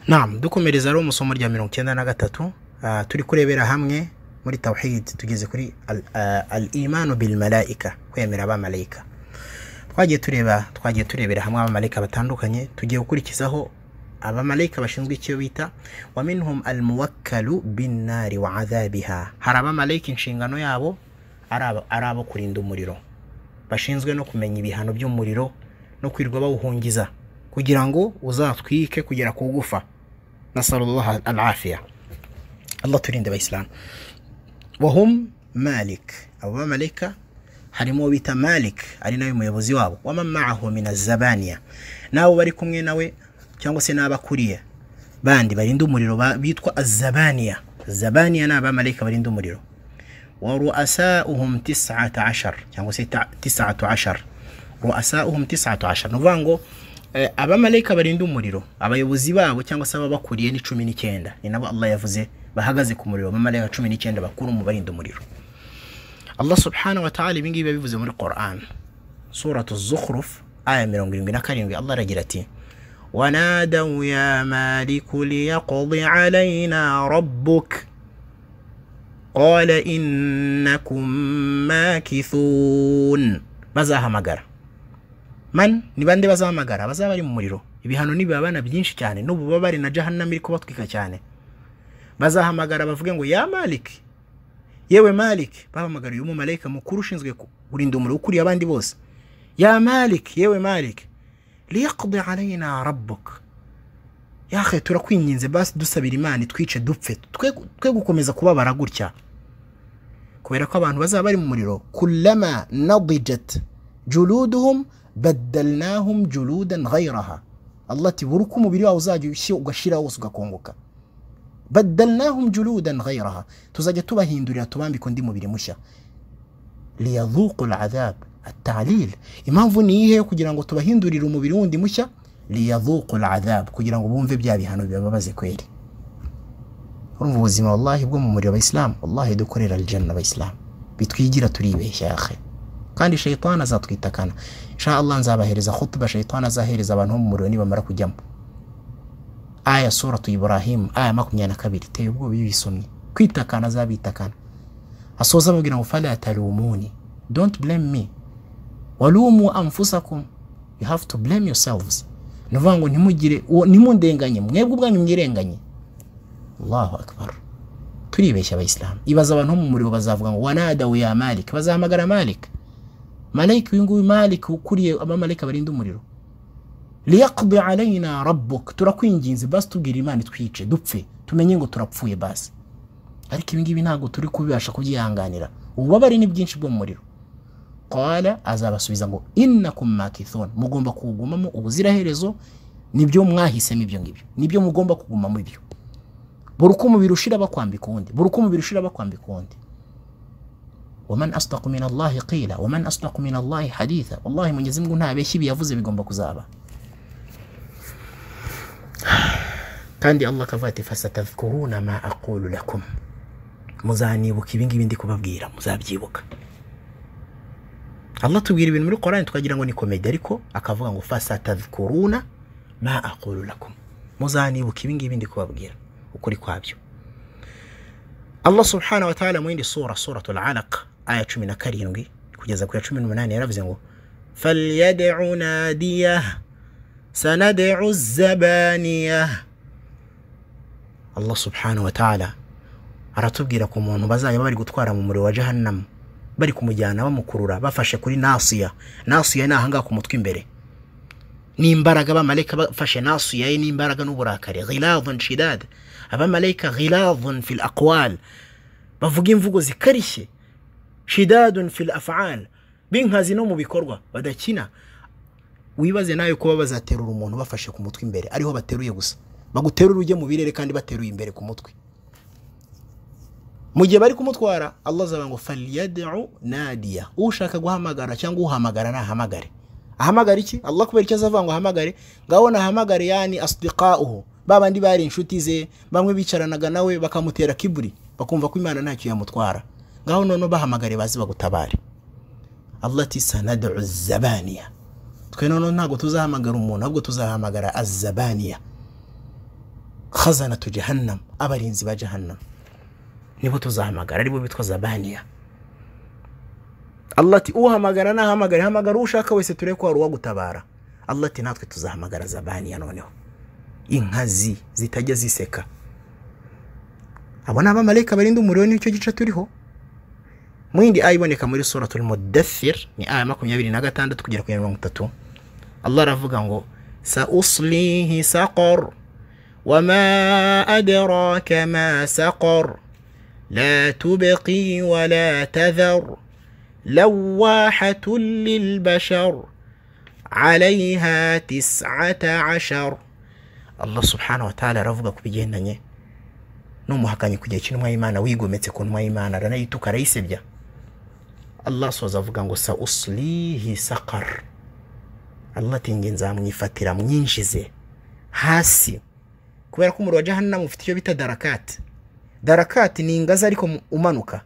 Naam dukomereza rero mu isomo rya mirongo icyenda na gatatu ah, turi kurebera hamwe muri tawhid tugeze kuri al, ah, al imanu bil malaika kwemera abamarayika twagiye tureba twagiye turebera hamwe abamarayika batandukanye tugiye gukurikizaho abamarayika bashinzwe icyo bita wa minhum al muwakkalu bin nari wa adhabiha hari abamarayika inshingano yabo ari abo- ari abo kurinda umuriro bashinzwe no kumenya ibihano by'umuriro no kwirirwa bawuhungiza kugira ngo uzatwike kugera ku gufa nasalullah alafiya allah turinde abayisilamu wahum malik abo bamarayika harimo uwo bita malik ari nawe muyobozi wabo wamamaahu min azabaniya n'abo bari kumwe nawe cyangwa se n'abakuriye bandi barinda umuriro ba- bitwa azabaniya zabaniya ni abamarayika barinda umuriro waruasauhum tisata ashar cyangwa se ta- tisatu ashar ruasauhum tisatu ashar ni ukuvuga ngo eh, abamarayika barinda umuriro abayobozi babo cyangwa se ababakuriye ni cumi n'icyenda ni nabo allah yavuze bahagaze ku muriro abamarayika cumi n'icyenda bakuru mu barinda umuriro allah subhanahu wa ta'ala ibi ngibi yabivuze muri quran suratu zukhruf aya mirongo irindwi na karindwi allah aragira ati wanadawu ya maliku liyaqdi alaina rabbuk قال إنكم ماكثون bazahamagara man ni bande bazahamagara bazaba bari mu muriro ibihano nibibabana byinshi cyane n'ububabare na jahannam iri kubatwika cyane bazahamagara bavuge ngo ya malik yewe malik bahamagariye umumarayika mukuru ushinzwe ku- kurinda umuriro ukuriye abandi bose ya malik yewe malik liyaqdi alayna rabbuk yahe turakwinginze basi dusabira imana itwice dupfe twe twe gukomeza kubabara gutya kubera ko abantu bazaba bari mu muriro kulama nadijat juluduhum baddalnahum juludan ghayraha allah ati buri uko umubiri wawe uzajya ushyi- ugashira wose ugakongoka baddalnahum juludan ghayraha tuzajya tubahindurira tubambika undi mubiri mushya liyadhuqu aladhab atalil impamvu ni iyihe yo kugira ngo tubahindurire umubiri wundi mushya liyadhuqu aladhab kugira ngo bumve bya bihano bibababaze kweri urumva ubuzima wallahi bwo mu muriro abayisilamu wallahi dukorera aljanna abayisilamu bitwigira turibeshya yakhe kandi shayitani azatwitakana insha allah nzabahereza khutuba shayitani azahereza abantu bo mu muriro nibamara kujyamo aya suratu ibrahim aya makumyabiri na kabiri teye ubwoba iyo uyisomye kwitakana azabitakana asoza ababwira ngo fala talumuni don't blame me walumu anfusakum you have to blame yourselves ni ukuvuga ngo ntimugire uwo- nimundenganye mwebwe ubwanyu mwirenganye allahu akbar turibeshya abayisilamu ibaza abantu bo mu muriro bazavuga ngo wanadawu ya malik bazahamagara malik malik uyu nguyu malik ukuriye abamarayika barinda umuriro liyaqdi alayna rabbuk turakwinginze basi tubwira imana itwice dupfe tumenye ngo turapfuye basi ariko ibi ngibi ntabwo turi kubibasha kubyihanganira ububabare ni bwinshi bwo mu muriro qala azabasubiza ngo innakum makithun mugomba kuwugumamo ubuziraherezo nibyo mwahisemo ibyo ngibyo nibyo mugomba kugumamo ibyo buri uko umubiri ushira bakwambika uwundi buri uko umubiri ushira bakwambika uwundi waman asdaqu min allahi qila waman asdaqu min allahi haditha wallahi mwenyezi mungu ntabeshya ibi yavuze bigomba kuzaba kandi allah akavuga ati fasatadhkuruna ma aqulu lakum muzanibuka ibi ngibi ndi kubabwira muzabyibuka allah tubwira ibintu muri korani tukagira ngo ni komedi ariko akavuga ngo fasatadhkuruna ma aqulu lakum muzanibuka ibi ngibi ndi kubabwira ukuri kwabyo allah subhanahu wa ta'ala mu yindi sura suratu alalaq aya cumi na karindwi kugeza ku ya cumi n'umunani yaravuze ngo falyadcu nadiyah sanadcu zabaniyah allah subhanahu wa ta'ala aratubwira ku muntu bazajya bari gutwara mu muriro wa jahannam bari kumujyana bamukurura bafashe kuri nasiya nasiya ni ahangaha ku mutwe imbere n'imbaraga abamarayika bafashe nasu yaye n'imbaraga n'uburakari ghiladhun shidad abamarayika ghiladhun fil aqwal bavuga imvugo zikarishye shidadun fil afal b'inkazi no mu bikorwa badakina wibaze nawe kuba bazaterura umuntu bafashe ku mutwe imbere ariho bateruye gusa baguterura ujye mu birere kandi bateruye imbere ku mutwe mu gihe bari kumutwara allah azavuga ngo falyadu nadiya ushaka guhamagara cyangwa uhamagara nahamagare ahamagara iki allah kubera icyo azavuga ngo ahamagare ngaho nahamagare yani asdiqauhu ba bandi bari inshuti ze bamwe bicaranaga nawe bakamutera kiburi bakumva ko imana ntacyo yamutwara ngaho noneho bahamagare bazi bagutabare allah ati sanadu zabaniya twe noneho ntabwo tuzahamagara umuntu ahubwo tuzahamagara azabaniya khazanatu jahannam abarinzi ba jahannam nibo tuzahamagara aribo bitwa zabaniya Allah ati uhamagara nahamagara hamagara uwo ushaka wese turebe ko hari uwagutabara Allah ati natwe tuzahamagara zabaniya noneho inkazi zitajya ziseka abo ni abamarayika barinda umuriro n'icyo gice turiho mu yindi aya iboneka muri suratul mudathir ni aya makumyabiri na gatandatu kugera ku ya mirongo itatu Allah aravuga ngo sa uslihi saqar wama adraka ma saqar la tubqi wala tadhar لواحة للبشر عليها تسعة عشر Allah subhanahu wa ta'ala aravuga ku bigendanye n'umuhakanyi ku gihe cy'intumwa y'Imana wigometse ku ntumwa y'Imana aranayituka arayisebya Allah soza avuga ngo sa uslihi saqar Allah ati nge nzamwifatira mwinjize hasi kubera ko umuriro wa jahannam ufite icyo bita darakati darakati ni ingazi ariko umanuka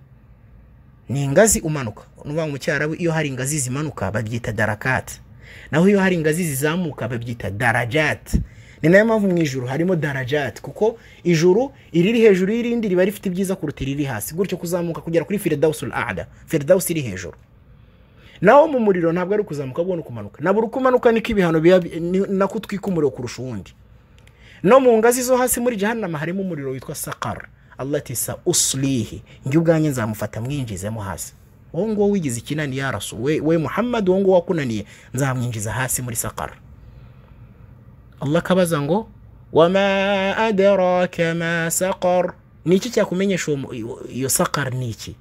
ni ingazi umanuka nuvuga mu cyarabu iyo hari ingazi zimanuka babyita darakati naho iyo hari ingazi zizamuka babyita darajati ni nayo mpamvu mu ijuru harimo darajati kuko ijuru iriri hejuru y'irindi riba rifite ibyiza kuruta iriri hasi gutyo kuzamuka kugera kuri firidawusi ada firidawusi iri hejuru naho mu muriro ntabwo ari ukuzamuka ahubwo ni ukumanuka na buri uko umanuka niko ibihano biba ni- nako utwika umuriro kurusha uwundi no mu ngazi zo hasi muri jahannama harimo umuriro witwa sakara Allah ati sa uslihi njye ubwanjye nzamufata mwinjizemo hasi wowe nguwo wigize ikinani ya rasu we, we muhammad wowe nguwo wakunaniye nzamwinjiza hasi muri sakara Allah akabaza ngo wama adraka ma saqar ni iki cyakumenyesha uwo mu- iyo- iyo sakar ni iki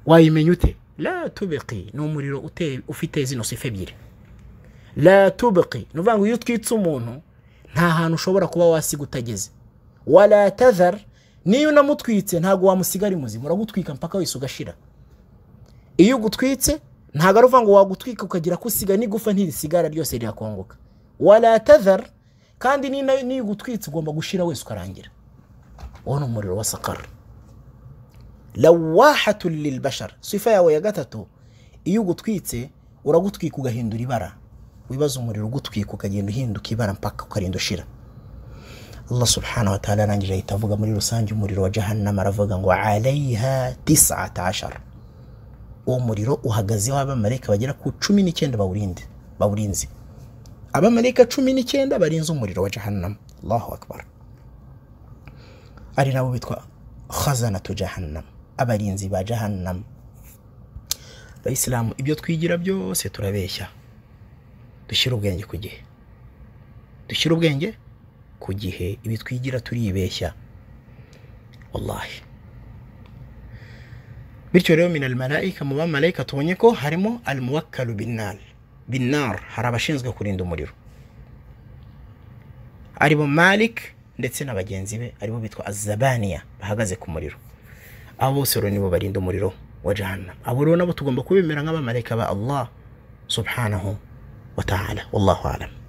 wayimenya ute la tubqi ni umuriro uteye- ufite zino sifa ebyiri la tubqi ni ukuvuga ngo iyo utwitse umuntu nta hantu ushobora kuba wasiga utageze wala tadhar niyo unamutwitse ntabwo wamusiga ari muzima uragutwika mpaka wese ugashira iyo ugutwitse ntabwo ari uvuga ngo wagutwika ukagira ko usiga n'igufa ntirisigara ryose rirakongoka wala tadhar kandi ni nayo niyo ugutwitse ugomba gushira wese ukarangira uwo ni umuriro wa sakara lawahatu lilbashar sifa yawe ya gatatu iyo ugutwitse uragutwika ugahindura ibara wibaza umuriro ugutwika ukagenda uhinduka ibara mpaka ukarinda ushira Allah subhanahu wa ta'ala arangije ahita avuga muri rusange umuriro wa jahannama aravuga ngo alaiha tisata ashara uwo muriro uhagazeho abamarayika bagera ku cumi n'icyenda bawurinde bawurinze abamarayika cumi n'icyenda barinze umuriro wa jahannama allahu akbar ari nabo bitwa khazanatu jahannam abarinzi ba jahannam abayisilamu ibyo twigira byose turabeshya dushyira ubwenge ku gihe dushyira ubwenge ku gihe ibi twigira turibeshya wallahi bityo rero min almalayika mu bamarayika tubonye ko harimo almuwakkalu binnar binnar hari abashinzwe kurinda umuriro aribo malik ndetse na bagenzi be aribo bitwa azabaniya bahagaze ku muriro abo bose rero nibo barinda umuriro wa jahannam abo rero nabo tugomba kubemera nk'abamarayika ba allah subhanahu wa ta'ala wallahu alam